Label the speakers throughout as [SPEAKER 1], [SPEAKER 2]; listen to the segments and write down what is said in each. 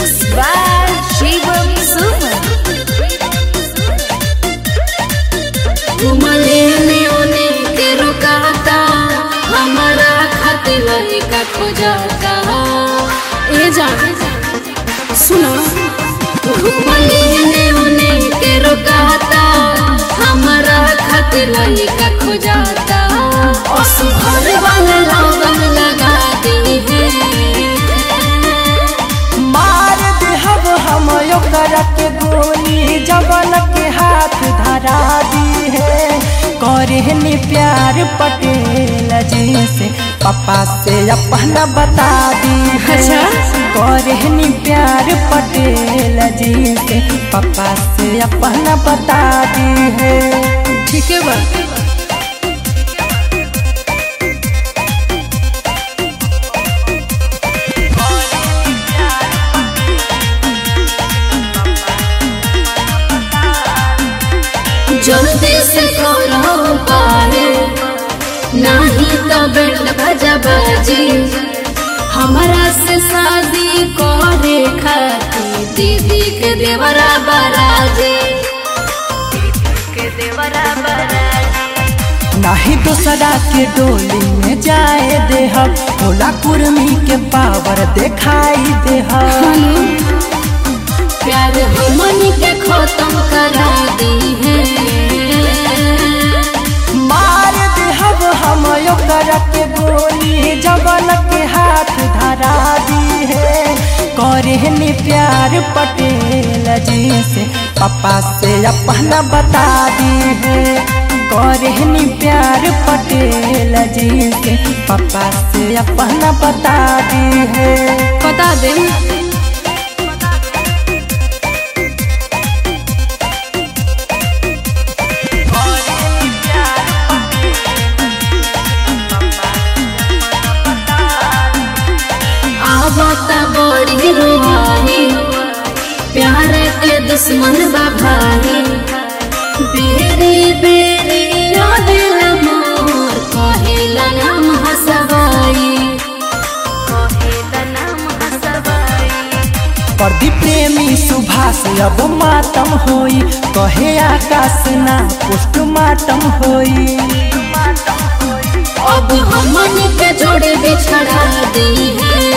[SPEAKER 1] Mixed by Shivam Suman.
[SPEAKER 2] घुमले ने ओने के रोकाता हमारा खातिर लड़का खोजाता ए जान सुनो घुमले ने ओने के रोकाता हमारा खातिर लड़का खोजाता और सुभर वाला लगन लगा दी है
[SPEAKER 3] मार देहब हम ओकर के गोली जवन के हाथ धरा दी है करहनी प्यार पटेल जी से पापा से अपना बता दी है
[SPEAKER 2] अच्छा।
[SPEAKER 3] करहनी प्यार पटेल जी से पापा से अपना बता दी है
[SPEAKER 2] ठीक है बा जल्दी से करो पारे नहीं तो बैंड बजा बाजी हमारा से शादी करे खाती दीदी के देवरा बराजी के देवरा बराजी
[SPEAKER 3] नाही दूसरा के डोली में जाए देहब भोला कुर्मी के पावर दिखाई देहब
[SPEAKER 2] प्यार हमन के खत्म करा दी है
[SPEAKER 3] मार देहब हम ओकर के गोली जवन के हाथ धरा दी है करहनी प्यार पटेल जी से पापा से अपना बता दी है करहनी प्यार पटेल जी से पापा से अपना बता दी है
[SPEAKER 2] बता दे आवता बड़ी रुहानी प्यार के दुश्मन बा भाई बेरी बेरी यादिल मोर कहेला नाम हसवाई कहेला नाम हसवाई
[SPEAKER 3] प्रदीप प्रेमी सुभाष अब मातम होई कहे आकाश ना पोस्टमार्टम होई
[SPEAKER 2] अब हमन के जोड़े बिछड़ा दी है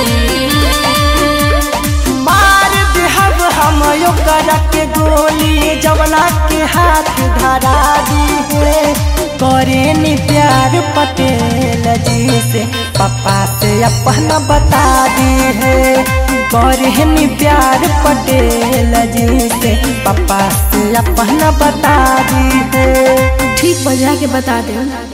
[SPEAKER 3] मार देहब हम ओकर के गोली जवना के हाथ धरा दी है करेनी प्यार पटेल जी से पापा से अपना बता दी है करेनी प्यार पटेल जी से पापा से अपना बता दी है
[SPEAKER 2] ठीक बजा के बता दे